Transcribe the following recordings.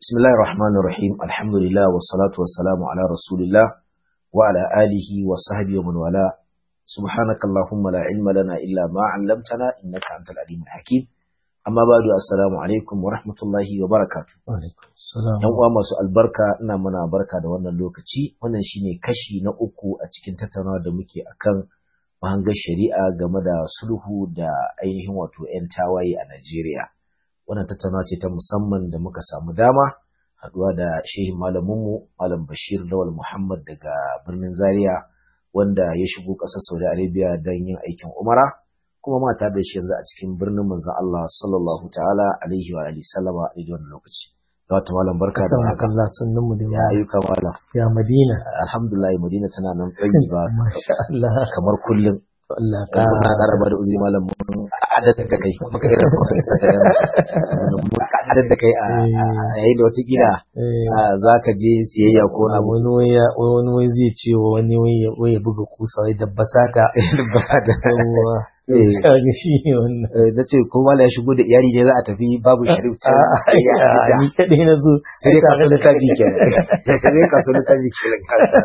بسم الله الرحمن الرحيم الحمد لله والصلاة والسلام على رسول الله وعلى آله وصحبه ومن والاه سبحانك اللهم لا علم لنا إلا ما علمتنا إنك أنت العليم الحكيم amma badu assalamu alaikum wa rahmatullahi wa barakatu yan uwa masu albarka ina muna barka da wannan lokaci wannan shine kashi na uku a cikin tattaunawa da muke akan mahangar shari'a game da sulhu da ainihin wato 'yan tawaye a Najeriya wannan tattaunawa ce ta musamman da muka samu dama haduwa da shehin malaminmu malam Bashir Lawal Muhammad daga birnin Zaria wanda ya shigo ƙasar Saudi Arabia don yin aikin Umara kuma mata da shi yanzu a cikin birnin manzon Allah sallallahu ta'ala alaihi wa alihi sallama a daidai wannan lokaci. Ga wata malam barka da haka. Allah sunnun mu da Ya ayyuka malam. ya Madina. Alhamdulillah Madina tana nan tsayi ba Masha Allah. kamar kullum. Allah Ka ka ƙara ba da uzuri malam mun adad da kai. Muka irin mun adad da kai a a yayin da wata gida za ka je siyayya ko na wani waya wani wai zai ce wa wani wai wai ya buga kusa wai dabbasata. Yawwa. Eh. Kaga shi ne wannan. na ce ko mala ya shigo da iyali ne za a tafi babu sharif can sai ya A'a, ji ni kaɗai na zo. sai dai kaso littafi kenan sai dai kaso littafi kenan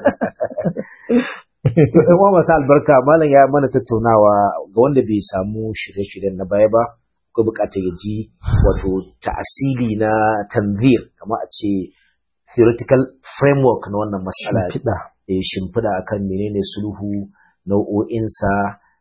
to ɗan uwa masu albarka malam ya mana tattaunawa ga wanda bai samu shirye-shiryen na baya ba ko bukatar ya ji wato ta'asili na tanzir kamar a ce theoretical framework na wannan matsala Shimfiɗa. eh, shimfiɗa akan menene sulhu nau'o'insa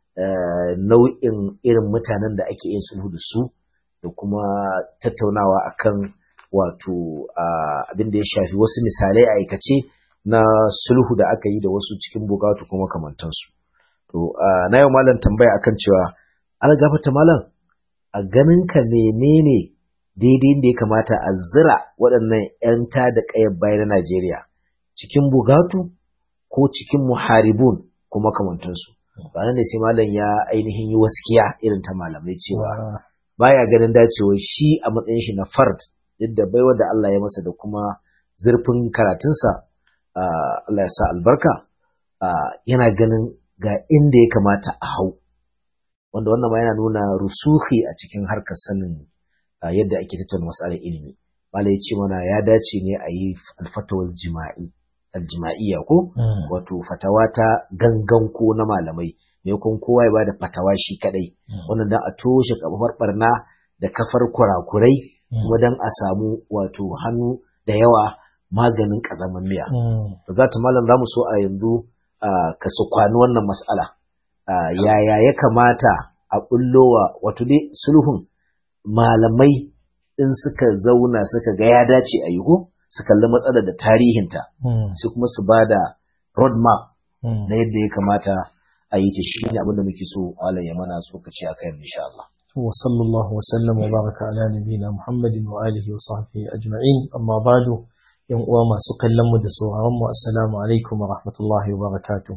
eh, nau'in irin mutanen da ake yin sulhu da su da kuma tattaunawa akan wato ah, abin da ya shafi wasu misalai a aikace na sulhu da aka yi da wasu cikin bukatu kuma kamantansu to ah, na yau malam tambaya akan cewa algafata malam a ganinka menene daidai da ya kamata a zira waɗannan 'yan ta da ƙayar baya na Najeriya cikin bugatu ko cikin muharibun ko makamantansu ba nan ne sai malam ya ainihin yi waskiya irin ta malamai cewa baya ganin dacewa shi a matsayin shi na fard duk da baiwa da Allah ya masa da kuma zurfin karatunsa ah, Allah ya sa albarka ah, yana ganin ga inda ya kamata a hau wanda wannan ma yana nuna rusuhi a cikin harkar sanin ah, yadda ake tattauna matsalar ilimi Malam ya ce mana ya dace ne a yi alfatawar jima'i aljima'iyya ko Mm. wato fatawa ta gangan ko na malamai me kun kowa ya bada fatawa shi kadai wannan dan a toshe kafar barna da kafar kurakurai kuma dan a samu wato hannu da yawa maganin kazaman miya Mm. to za ta malam zamu so a yanzu ah, ka su kwani wannan mas'ala Ah, yaya ya kamata a bullowa wato dai sulhun malamai in suka zauna suka ga ya dace a yi ko su kalli matsalar da tarihinta Mm. sai kuma su ba da roadmap Mm. na yadda ya kamata a yi ta shi ne abinda muke so Allah ya mana tsokaci a kan insha Allah. وصلى الله وسلم وبارك على نبينا محمد وآله وصحبه أجمعين أما بعد yan uwa masu kallon mu da sauraron mu assalamu alaikum wa rahmatullahi wa barakatuh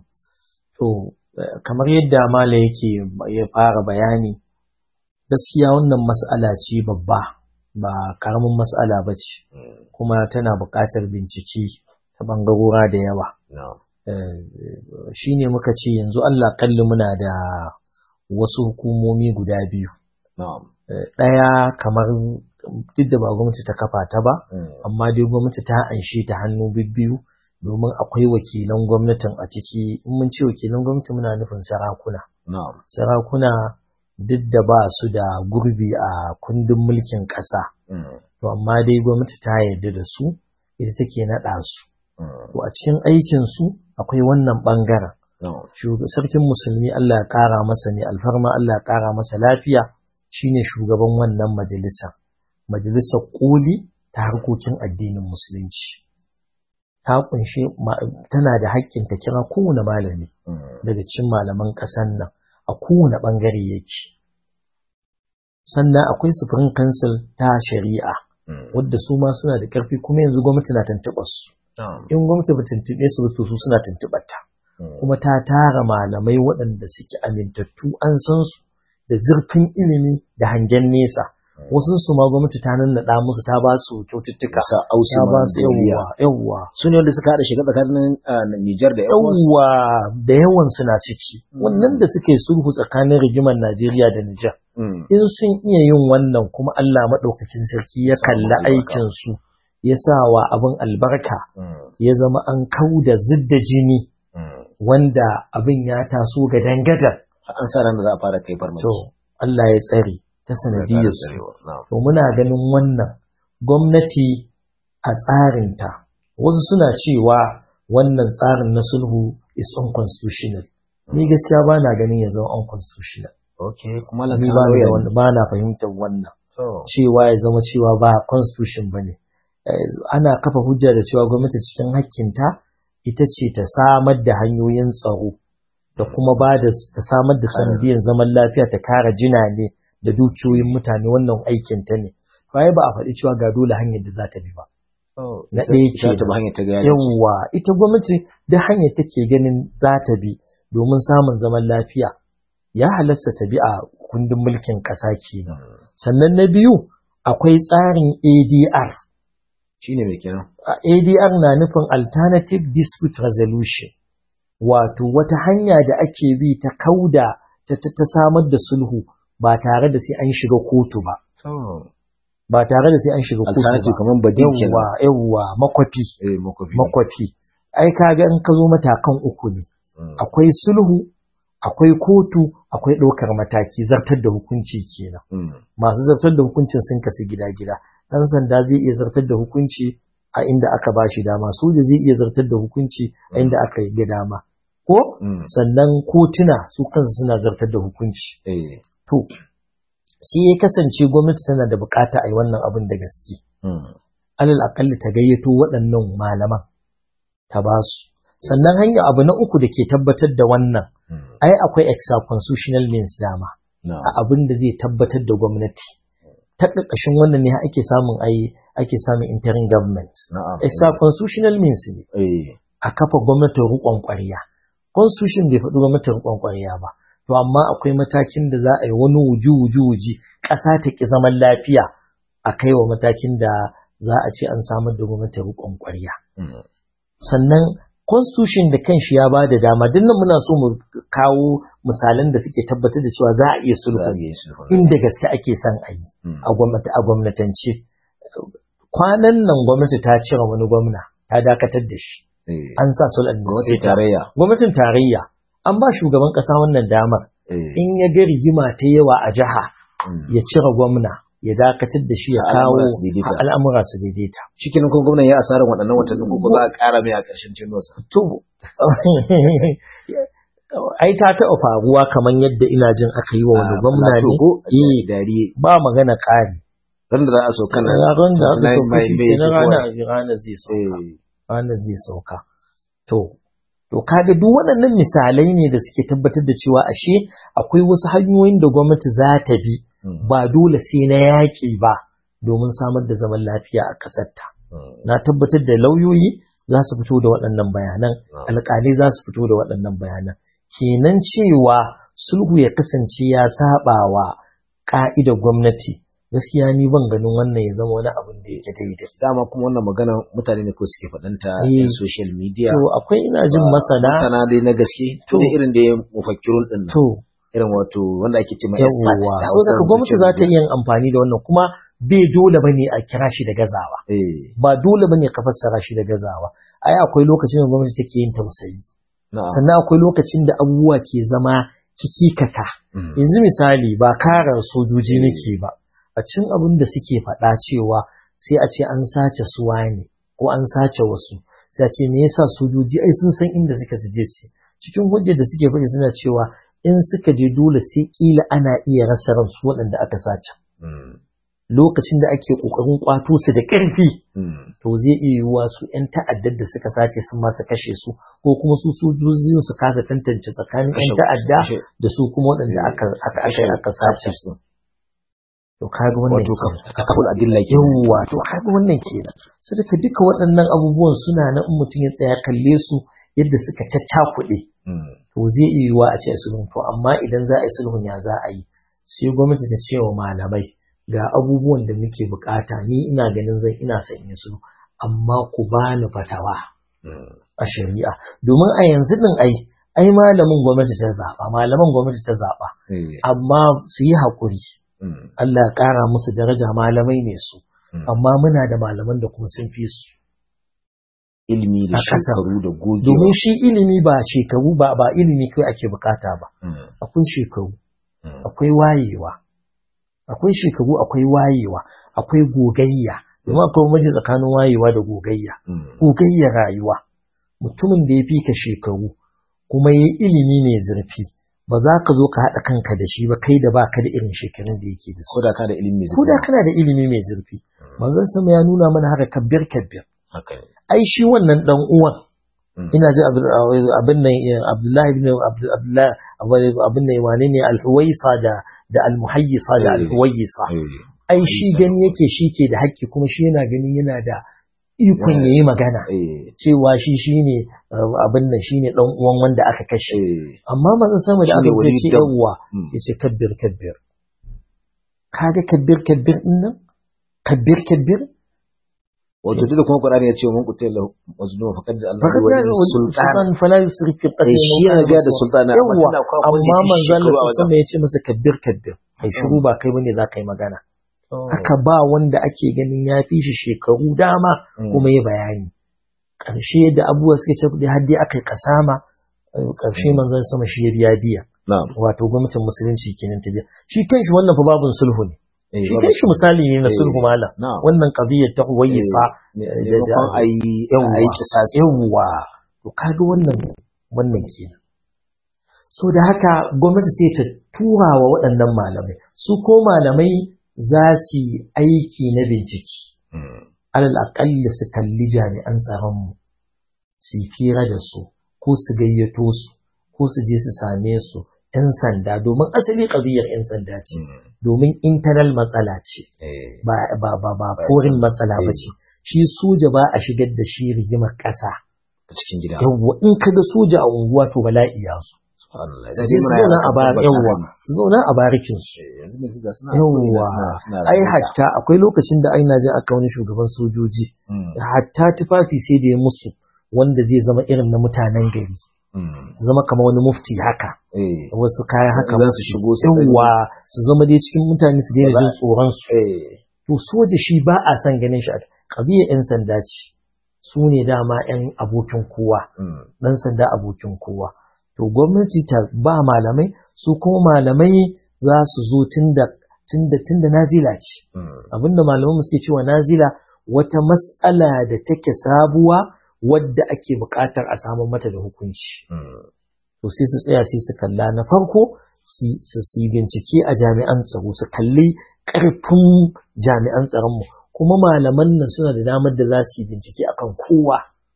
to eh, kamar yadda mala yake ya fara bayani gaskiya wannan mas'ala ce babba ba karamin mas'ala ba ce kuma tana buƙatar bincike ta bangarora da yawa shi ne muka ce yanzu Allah kalli muna da wasu hukumomi guda biyu Eh, ɗaya kamar duk da ba gwamnati ta kafa ta ba amma dai gwamnati ta anshe ta hannu bibbiyu domin akwai wakilan gwamnatin a ciki in mun ce wakilan gwamnati muna nufin sarakuna sarakuna duk da ba su da gurbi a kundin mulkin ƙasa to amma dai gwamnati ta yarda da su ita take naɗa su to a cikin aikin su akwai wannan ɓangaren Shug- sarkin musulmi Allah ya ƙara masa ne alfarma Allah ya ƙara masa lafiya shine shugaban wannan majalisa majalisar koli ta harkokin addinin musulunci ta kunshi ma- tana da haƙƙin ta kira kowane malami daga cikin malaman ƙasar nan a kowane ɓangare yake sannan akwai sufurin kansil ta shari'a wadda su ma suna da ƙarfi kuma yanzu gwamnati na tuntuɓar su in gwamnati ba tuntuɓe su ba to su suna tuntuɓar ta kuma ta tara malamai waɗanda suke amintattu an san su da zurfin ilimi da hangen nesa wasu su ma gwamnati ta nannaɗa musu ta ba su kyaututtuka Sa ausi ta ba ma su duniya. yawwa yawwa Su ne wanda suka haɗa shiga tsakanin ah, Nijar da Yawon. yawwa da yawan suna ciki wannan da suke sulhu tsakanin rigimar Najeriya da Nijar in sun iya yin wannan kuma Allah maɗaukakin sarki ya Samu kalli albarka. aikin su ya sa wa abin albarka ya zama an kau da zidda jini wanda abin ya taso ga dangadar an sa ran da za a fara kai farmaki to Allah ya tsare ta sanadiyar su to muna ganin wannan gwamnati a tsarinta wasu suna cewa wannan tsarin na sulhu is unconstitutional ni gaskiya ba na ganin ya zama unconstitutional okay kuma ni ba na wanda ba na fahimtar wannan cewa ya zama cewa ba constitution ba ne ana kafa hujja da cewa gwamnati cikin hakkinta ita ce ta samar da hanyoyin tsaro da kuma ba da ta samar da sanadiyar zaman lafiya ta kara jina ne da dukiyoyin mutane wannan aikinta ne ba ba a faɗi cewa ga dole hanyar da za ta bi ba na ɗaya ke yawwa ita gwamnati da hanyar take ganin za ta bi domin samun zaman lafiya ya halasta ta bi a kundin mulkin ƙasa kenan sannan na biyu akwai tsarin ADR shine mai kenan ADR na nufin alternative dispute resolution wato wata hanya da ake bi ta kauda ta, ta, samar da sulhu ba tare da sai an shiga kotu ba ba tare da sai an shiga kotu ba kamar badin yawwa yawwa makwafi eh makwafi makwafi ai kaga in ka zo matakan uku ne akwai sulhu akwai kotu akwai ɗaukar mataki zartar da hukunci kenan masu zartar da hukuncin sun kasu gida-gida ɗan sanda zai iya zartar da hukunci a inda aka ba shi dama soja zai iya zartar da hukunci a inda aka yi dama ko sannan kotuna su kansu suna zartar da hukunci to shi ya kasance gwamnati tana da bukata a yi wannan abin da gaske alal akalli ta gayyato waɗannan malaman ta ba su sannan hanya abu na uku da ke tabbatar da wannan ai akwai extra constitutional means dama a abin da zai tabbatar da gwamnati ta ƙarƙashin wannan ne ake samun ai ake samun interim government extra constitutional means ne a kafa gwamnatin riƙon ƙwarya constitution bai faɗi gwamnatin riƙon ƙwarya ba to amma akwai matakin da za a yi wani wuju wuju wuji ƙasa ta ƙi zaman lafiya a kai wa matakin da za a ce an samar da gwamnatin riƙon ƙwarya sannan constitution da kanshi ya ba da dama duk nan muna so mu kawo misalan da suke tabbatar da cewa za a iya sulhu inda gaske ake son a yi a gwamnatance kwanan nan gwamnati ta cire wani gwamna ta dakatar da shi an sa sulhu gwamnatin tarayya gwamnatin tarayya an ba shugaban kasa wannan damar in ya ga rigima ta yawa a jiha ya cire gwamna ya dakatar da shi ya kawo al'amura su daidaita. Cikin kun gwamnan ya asarar waɗannan watannin ko za a ƙara mai a ƙarshen tenuwarsa. To, ai ta taɓa faruwa kamar yadda ina jin aka yi wa wani gwamna ne, ba magana ƙari. Ran da za a sauka na ran da aka sauka shi ke na rana zai sauka. Rana zai sauka. To, To kaga duk waɗannan misalai ne da suke tabbatar da cewa ashe akwai wasu hanyoyin da gwamnati za ta bi ba dole sai na yaƙi ba domin samar da zaman lafiya a ƙasarta. Na tabbatar da lauyoyi za su fito da waɗannan bayanan, alƙalai za su fito da waɗannan bayanan. Kenan cewa sulhu ya kasance ya saɓa wa ƙa'idar gwamnati. gaskiya ni ban ganin wannan ya zama wani abin da yake daidai. Dama kuma wannan magana mutane ne ko suke faɗanta a social media. To akwai ina jin masana. Masana dai na gaske. To irin da ya mufakkirun ɗin. To. Irin wato wanda ake ce mai expert. So daga gwamnati za ta iya amfani da wannan kuma bai dole ba ne a kira shi da gazawa. Ba dole ba ne ka fassara shi da gazawa. Ai akwai lokacin da gwamnati take yin tausayi. Sannan akwai lokacin da abubuwa ke zama kikikaka. Yanzu misali ba karar sojoji nake ba. a cin abin da suke faɗa cewa sai a ce an sace suwa ne ko an sace wasu sai a ce me yasa sojoji ai sun san inda suka je su cikin hujjar da suke faɗi suna cewa in suka je dole sai kila ana iya rasa ransu waɗanda aka sace lokacin da ake ƙoƙarin ƙwato su da ƙarfi to zai iya yiwuwa su 'yan ta'addar da suka sace sun ma su kashe su ko kuma su sojoji su kasa tantance tsakanin 'yan ta'adda da su kuma waɗanda aka aka aka sace su to kaga wannan wato kafin adilla ke yawa to kaga wannan kenan so daga duka waɗannan abubuwan suna nan in mutum ya tsaya kalle su yadda suka caccakuɗe to zai iya yiwuwa a ce sulhun to amma idan za a yi sulhun ya za a yi sai gwamnati ta ce wa malamai ga abubuwan da muke bukata ni ina ganin zan ina son yin sulhu amma ku bani fatawa a shari'a domin a yanzu din ai ai malamin gwamnati ta zaba malaman gwamnati ta zaba amma su yi haƙuri Allah ya ƙara musu daraja malamai ne su amma muna da malaman da kuma sun fi su ilimi da shekaru da gogewa domin shi ilimi ba shekaru ba ba ilimi kai ake bukata ba akwai shekaru akwai wayewa akwai shekaru akwai wayewa akwai gogayya domin akwai maji tsakanin wayewa da gogayya gogayya rayuwa mutumin da ya fi ka shekaru kuma ya ilimi mai zurfi ba za ka zo ka haɗa kanka da shi ba kai da ba ka da irin shekarun da yake da su. Ko da ka da ilimi mai zurfi. Ko da kana da ilimi mai zurfi. Manzon sama ya nuna mana haka kabbir kabbir. Ai shi wannan dan uwan ina ji abin nan Abdullahi ibn Abdullahi abin nan wane ne al-Huwaisa da da al-Muhayyisa da al-Huwayisa. Ai shi gani yake shi ke da haƙƙi kuma shi yana ganin yana da ikon ya yi magana cewa shi shi ne abin nan shi ne ɗan uwan wanda aka kashe amma manzon sama da aka sai ce yawwa sai ce kabbir kabbir kaga kabbir kabbir din nan kabbir kabbir wato duk da kuma Qur'ani ya ce mun kutai lahu mazlum faqad Allah wa sultan fala yusrif fi qatl shi yana ga da sultana yawwa amma manzon Allah sama ya ce masa kabbir kabbir kai shiru ba kai bane za ka yi magana aka ba wanda ake ganin ya fi shi shekaru dama kuma ya bayani ƙarshe da abubuwa suke ce kuɗi har dai aka yi kasama ƙarshe manzon sama shi ya biya diya wato gwamnatin musulunci kenan ta biya shi kanshi wannan fa babun sulhu ne shi kanshi misali ne na sulhu mala wannan qadiyar ta huwayisa da ayi ayi kisasi yawa to kaga wannan wannan kenan so da haka gwamnati sai ta tura wa waɗannan malamai su ko malamai za su yi aiki na bincike. Alal aƙalli su kalli jami'an tsaronmu, su yi fira da su, ko su gayyato su, ko su je su same su, ‘yan sanda, domin asali ƙabiyar ‘yan sanda ce, domin internal matsala ce, ba ba ba foreign matsala ba ce. Shi soja ba a shigar da shi rigimar ƙasa. cikin gida. Yawwa in ka ga soja a unguwa to bala'i ya zo. su je su zauna a yawwa su zauna a barikin su yawwa ai hatta akwai lokacin da aina jin aka wani shugaban sojoji hatta tufafi sai da ya musu wanda zai zama irin na mutanen gari su zama kamar wani mufti haka wasu kayan haka su shigo yawwa su zama dai cikin mutane su daina jin tsoron su to soja shi ba a son ganin shi qadiyar yan sanda ce su ne dama yan abokin kowa dan sanda abokin kowa to gwamnati ta ba malamai su kuma malamai za su zo tunda tunda tunda nazila ce abinda malaman suke cewa nazila wata mas'ala da take sabuwa wadda ake buƙatar a samu mata da hukunci to sai su tsaya sai su kalla na farko su yi bincike a jami'an tsaro su kalli ƙarfin jami'an tsaronmu kuma malaman nan suna da damar da za su yi bincike akan kowa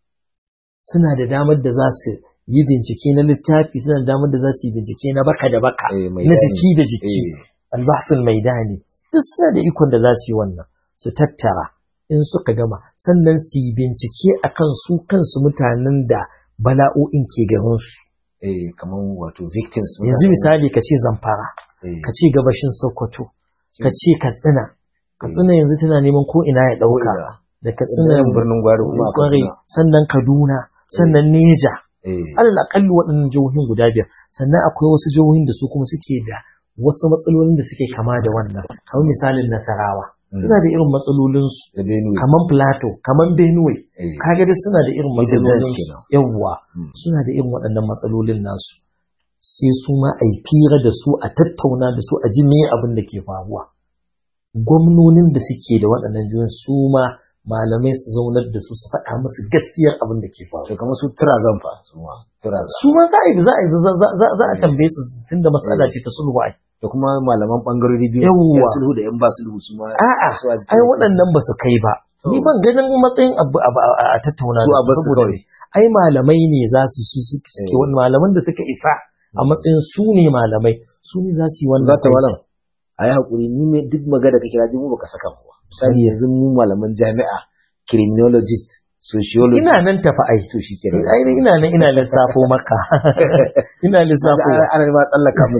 suna da damar da za su yi bincike na littafi suna damar da za su yi bincike na baka da baka na jiki da jiki albahsul maidani duk suna da ikon da za su yi wannan su tattara in suka gama sannan su yi bincike akan su kansu mutanen da bala'o'in ke garin su eh kamar wato victims yanzu misali ka ce zamfara ka ce gabashin sokoto ka ce katsina katsina yanzu tana neman ko ina ya dauka da katsina birnin gwari kuma sannan kaduna sannan neja alal akalli waɗannan jihohin guda biyar sannan akwai wasu jihohin da su kuma suke da wasu matsalolin da suke kama da wannan kamar misalin nasarawa suna da irin matsalolinsu kamar plateau kamar benue kaga dai suna da irin matsalolinsu yawwa suna da irin waɗannan matsalolin nasu sai su ma a yi fira da su a tattauna da su a ji me abin da ke faruwa gwamnonin da suke da waɗannan jihohin su ma malamai su zaunar da su su faɗa musu gaskiyar abin da ke faru. To kamar su tura zan fa su ma tura Su ma za a yi za a yi za a tambaye su tunda mas'ala ce ta sulhu ai. Da kuma malaman bangarori biyu Yawwa. yan sulhu da yan ba sulhu su ma. A'a ai waɗannan ba su kai ba. Ni ban ganin matsayin abu a tattauna Su a da basu saboda kawai. ai malamai ne za su su suke wani malaman da suka isa a matsayin su ne malamai su ne za su yi wannan Za ta malam. A yi haƙuri ni ne duk magana ka kira ji mu baka saka mu ba. Misali yanzu mu malaman jami'a criminologist sociologist. ina nan tafi ai to shi kenan. ai ina nan ina lissafo maka ina lissafo Ana ana ma tsallaka mu.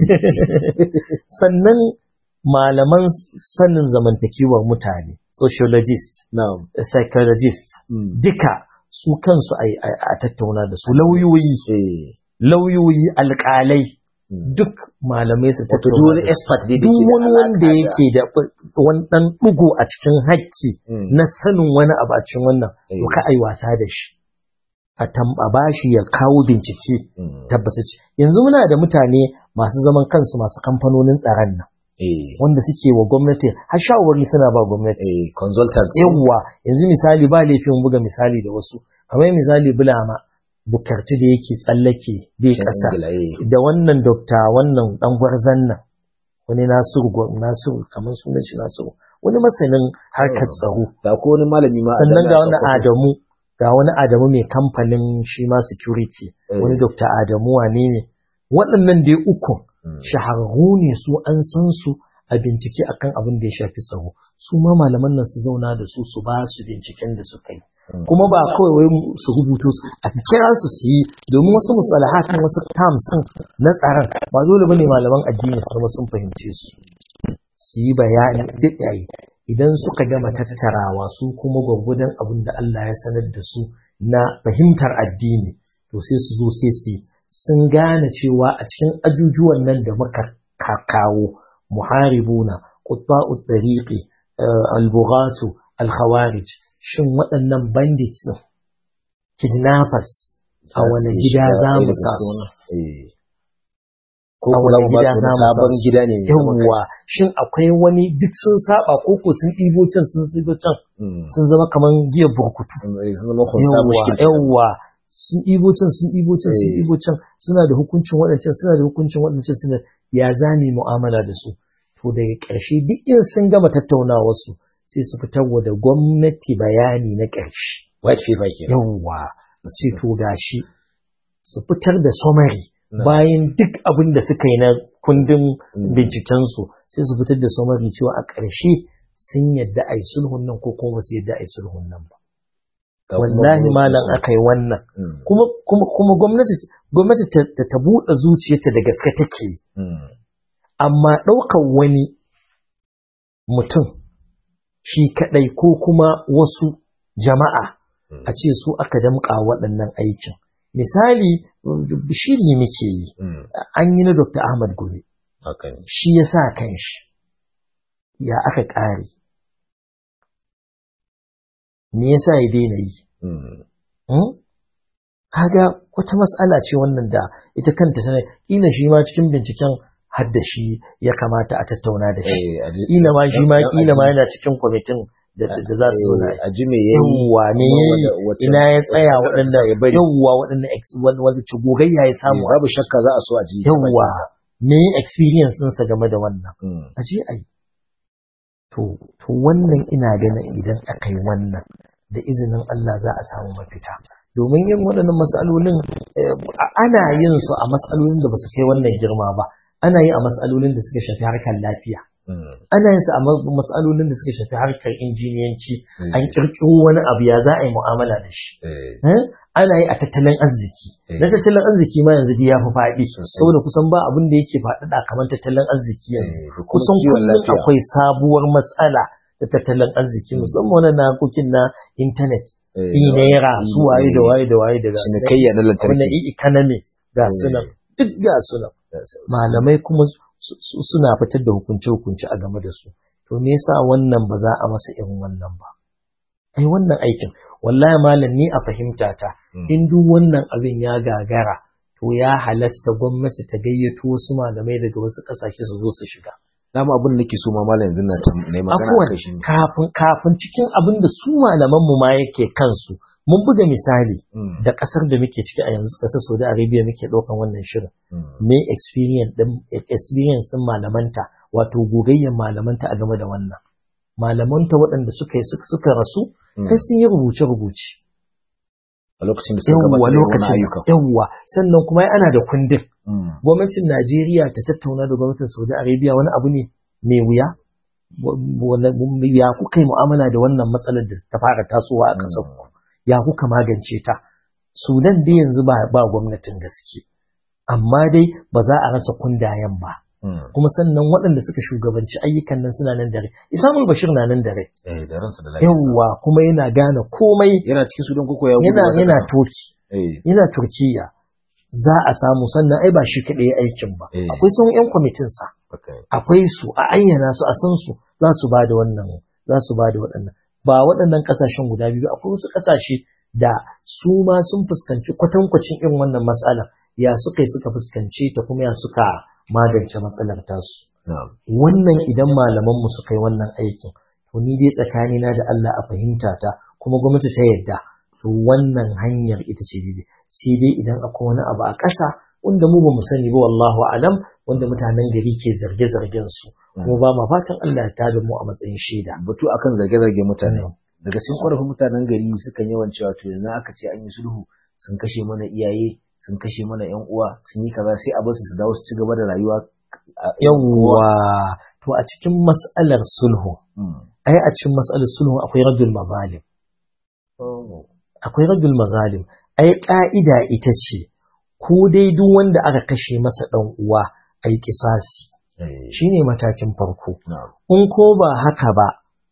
sannan malaman sanin zamantakewar mutane sociologist Na'am. psychologist Mm. duka su kansu ai- ai- a tattauna da su lauyoyi Eh. lauyoyi alƙalai duk malamai su wato duk wani expert dai duk wani wanda yake da wani dan dugo a cikin hakki na sanin wani abu a cikin wannan to ka ai wasa da shi a tamba bashi ya kawo bincike tabbatacce yanzu muna da mutane masu zaman kansu masu kamfanonin tsaron nan wanda suke wa gwamnati har shawarwari suna ba gwamnati consultants yawwa yanzu misali ba laifin buga misali da wasu kamar misali bulama bukarti da yake tsallake bai kasa da wannan dokta wannan dan gwarzan nan wani nasiru nasiru kamar sunan shi nasiru wani masanin harkar tsaro da ko wani malami ma sannan ga wani adamu ga wani adamu mai kamfanin shi ma security wani dokta adamu wane ne waɗannan dai uku shahararru ne su an san su a bincike akan abin da ya shafi tsaro su ma malaman nan su zauna da su su ba su binciken da suka yi kuma ba kawai wai su rubuto su a kira su su yi domin wasu musalahatin wasu terms na tsaron ba dole bane malaman addini su zama sun fahimce su su yi bayani duk yayi idan suka gama tattarawa su kuma gwagwadon abin da Allah ya sanar da su na fahimtar addini to sai su zo sai su sun gane cewa a cikin ajujuwan nan da muka kawo muharibuna qutta'ut tariqi al-bughatu al-khawarij shin waɗannan bandits ɗin kidnappers a wani gida za mu sa su ko kula ba su sabon gida ne yawwa shin akwai wani duk sun saba ko ko sun ɗibo can sun ɗibo can sun zama kaman giyar burkutu yawwa sun ɗibo can sun ɗibo can sun ɗibo can suna da hukuncin waɗancan suna da hukuncin waɗancan suna ya zami mu'amala da su to daga ƙarshe duk in sun gama tattaunawa su sai su fitar da gwamnati bayani na ƙarshe. White paper ke. Yawwa, su ce to gashi su fitar da summary bayan duk abin da suka yi na kundin bincikensu sai su fitar da summary cewa a ƙarshe sun yadda a yi sulhun nan ko kuma su yadda a yi sulhun nan ba. Wallahi malam aka yi wannan. Kuma kuma gwamnati gwamnati ta buɗe zuciyarta da gaske take yi. Amma ɗaukar wani mutum shi kaɗai ko kuma wasu jama'a a ce su aka damƙa waɗannan aikin. Misali, shiri muke yi, an yi na Dr. Ahmad Gumi, shi ya sa kan shi, ya aka ƙare. Me yasa ya daina yi? Kaga wata matsala ce wannan da ita kanta tana, ina shi ma cikin binciken hadda shi ya kamata a tattauna da shi. Kila ma shi ma kila ma yana cikin kwamitin da za su zo a ji me yayi yawwa me yayi ina ya tsaya waɗannan yawwa waɗannan wani ci gogayya ya samu babu shakka za a so a ji yawwa me experience ɗinsa game da wannan a je a yi to to wannan ina ganin idan aka yi wannan da izinin Allah za a samu mafita domin yin waɗannan matsalolin ana yin su a matsalolin da ba su kai wannan girma ba ana yi a matsalolin da suka shafi harkar lafiya ana yin su a matsalolin da suka shafi harkar injiniyanci an kirkiro wani abu ya za a yi mu'amala da shi ana yi a tattalin arziki na tattalin arziki ma yanzu ya fi faɗi saboda kusan ba abin da yake faɗaɗa kamar tattalin arziki yanzu kusan kullum akwai sabuwar matsala da tattalin arziki musamman wani na harkokin na intanet i naira su waye da waye da waye da gasu cinikayya na lantarki wannan economy ga sunan duk ga sunan malamai kuma suna fitar da hukunce-hukunce a game da su to me yasa wannan ba za a masa irin wannan ba ai wannan aikin wallahi malam ni a fahimta ta in duk wannan abin ya gagara to ya halasta gwamnati ta gayyato wasu malamai daga wasu kasashe su zo su shiga dama abin da nake so ma malam yanzu na ne magana akan shi kafin kafin cikin abin da su malaman mu ma yake kansu mun buga misali da kasar da muke ciki a yanzu kasar Saudi Arabia muke ɗaukan wannan shirin me experience din experience din malamanta wato gogayyen malamanta a game da wannan malamanta waɗanda suka suka rasu kai sun yi rubuce rubuce a lokacin da suka gabata lokacin ayyuka yawwa sannan kuma ana da kundin gwamnatin Najeriya ta tattauna da gwamnatin Saudi Arabia wani abu ne mai wuya ya kuka yi mu'amala da wannan matsalar da ta fara tasowa a ƙasar ku ya kuka magance ta sudan dai yanzu ba ba gwamnatin gaske amma dai ba za a rasa kundayen ba kuma sannan waɗanda suka shugabanci ayyukan nan suna nan dare isamul bashir na nan dare yawwa kuma yana gane komai yana cikin sudan koko ya yana yana turki yana turkiya za a samu sannan ai ba shi kaɗai aikin ba akwai sun yan kwamitin sa akwai su a ayyana su a san su za su ba da wannan za su ba da waɗannan ba waɗannan ƙasashen guda biyu akwai wasu ƙasashe da su ma sun fuskanci kwatankwacin irin wannan matsala ya suka yi suka fuskanci ta kuma ya suka magance matsalar tasu wannan idan malaman mu suka yi wannan aikin to ni dai tsakanina da Allah a fahimta ta kuma gwamnati ta yadda to wannan hanyar ita ce daidai sai dai idan akwai wani abu a ƙasa wanda mu ba mu sani ba wallahu alam wanda mutanen gari ke zarge-zargen su kuma ba ma fatan Allah ya tada mu a matsayin shaida batu akan zarge-zarge mutane daga cikin ƙwarfin mutanen gari sukan yawan cewa to yanzu aka ce an yi sulhu sun kashe mana iyaye sun kashe mana yan uwa sun yi kaza sai a basu su dawo su ci gaba da rayuwa yawwa to a cikin mas'alar sulhu ai a cikin mas'alar sulhu akwai rajul mazalim akwai rajul mazalim ai ka'ida ita ce ko dai duk wanda aka kashe masa dan uwa ai kisasi shine matakin farko in ko ba haka ba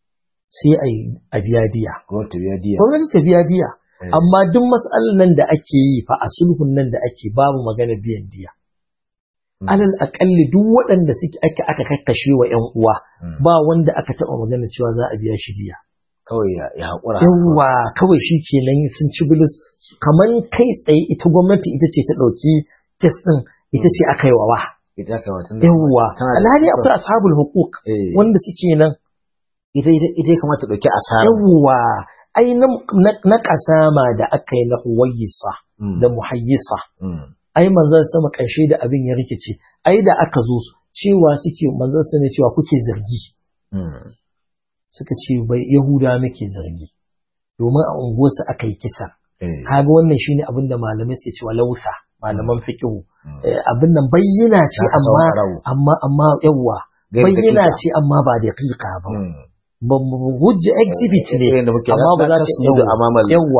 sai a biya diya gwamnati ta biya diya amma duk matsalar nan da ake yi fa a sulhun nan da ake babu magana biyan diya alal akalli duk waɗanda suke aka aka kakkashe wa ƴan uwa ba wanda aka taɓa magana cewa za a biya shi diya kawai ya haƙura yawa kawai shi kenan sun ci bilis kamar kai tsaye ita gwamnati ita ce ta ɗauki kes ɗin ita ce aka yi wa wa yawa alhali akwai ashabul hukuk wanda suke nan ita ita ya kamata ɗauki asara yawa ai na kasama da aka yi na huwayisa da muhayyisa ai manzon sama ƙarshe da abin ya rikice ai da aka zo cewa suke manzon sa ne cewa kuke zargi suka ce bai yahuda muke zargi domin a unguwarsu aka yi kisa kaga wannan shine abin da malamai suke cewa lausa malaman fiqhu abin nan bayyana ce amma amma amma yawa bayyana ce amma ba da ba hujja exhibit ne amma ba za ta yawa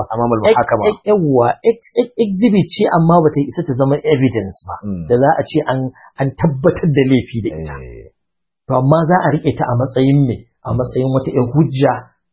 yawa exhibit ce amma ba ta isa ta zama evidence ba da za a ce an tabbatar da laifi da ita to amma za a rike ta a matsayin me a matsayin wata yan hujja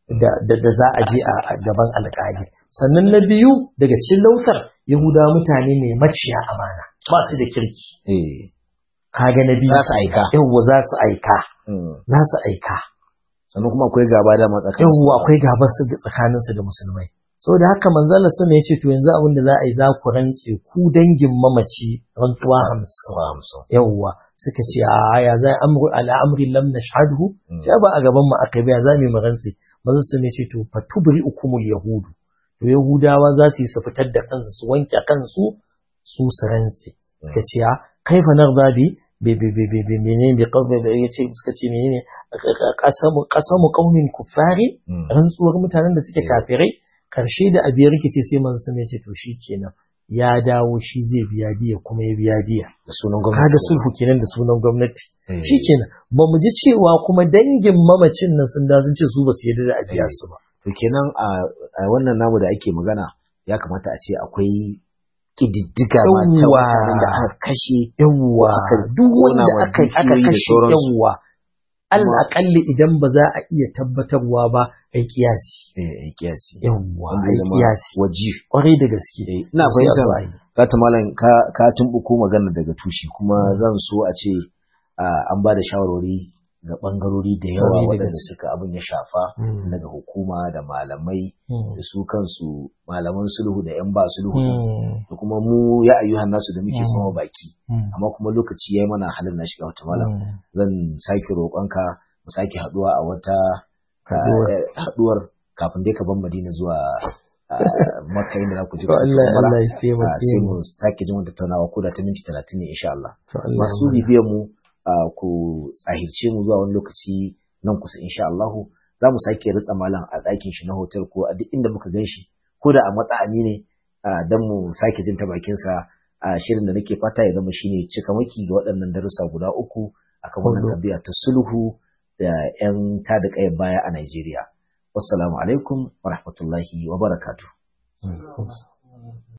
da za a je a gaban alƙali sannan na biyu daga cikin lausar yahuda mutane ne maciya amana ba su da kirki kaga na biyu za su aika yawa za su aika za su aika sannan kuma akwai gaba da matsakanin yawwa akwai gaba su tsakanin su da musulmai saboda haka manzala sama ya ce to yanzu abin da za a yi za ku rantse ku dangin mamaci rantsuwa hamsin yawwa suka ce a ya za amru ala amri lam nashhadhu sai ba a gaban mu aka biya za mu yi rantse manzala sama ya ce to fatubri ukumul yahudu to yahudawa za su yi su fitar da kansu su wanke kansu su su rantse suka ce a kaifa narda bi menene bi kawai da ya ce suka ce menene kasamu kaumin kufari rantsuwar mutanen da suke kafirai karshe da abiyar rikice sai manzo sun ce to kenan ya dawo shi zai biya diya kuma ya biya diya da sunan gwamnati kaga sulhu kenan da sunan gwamnati shikenan ba mu ji cewa kuma dangin mamacin nan sun da sun ce su ba su yarda da a biya su ba to kenan a wannan namu da ake magana ya kamata a ce akwai ƙididdiga ma ta mutanen da aka kashe yawwa duk wanda aka aka kashe yawwa al'aƙalli idan ba za a iya tabbatarwa ba a yi kiyasi eh kiyasi yawwa a yi kiyasi waji kwarai da gaske ina fahimtar ka ta malam ka ka tumbuko magana daga tushe kuma zan so a ce an ba da shawarwari ga bangarori da yawa waɗanda suka abin ya shafa daga hukuma da malamai da su kansu malaman sulhu da 'yan ba sulhu da kuma mu ya ayyuhan nasu da muke sama baki amma kuma lokaci ya yi mana halin na shiga wata malam zan sake roƙonka mu sake haɗuwa a wata haɗuwar kafin dai ka ban madina zuwa maka inda za ku ji sai mu sake jin wata tattaunawa ko da ta minti talatin ne insha Allah masu bibiyar mu Uh, ku tsahirce mu zuwa wani lokaci nan kusa insha Allah za mu sake ritsa malam a ɗakin shi na hotel ko a duk inda muka gan shi ko da a matsa'ani ne uh, don mu sake jin ta bakin sa a uh, shirin da nake fata ya zama shine cika maki ga waɗannan darussa guda uku akan wannan tabiya ta sulhu da yan tada kayan baya a Najeriya wassalamu alaikum wa rahmatullahi wa barakatuh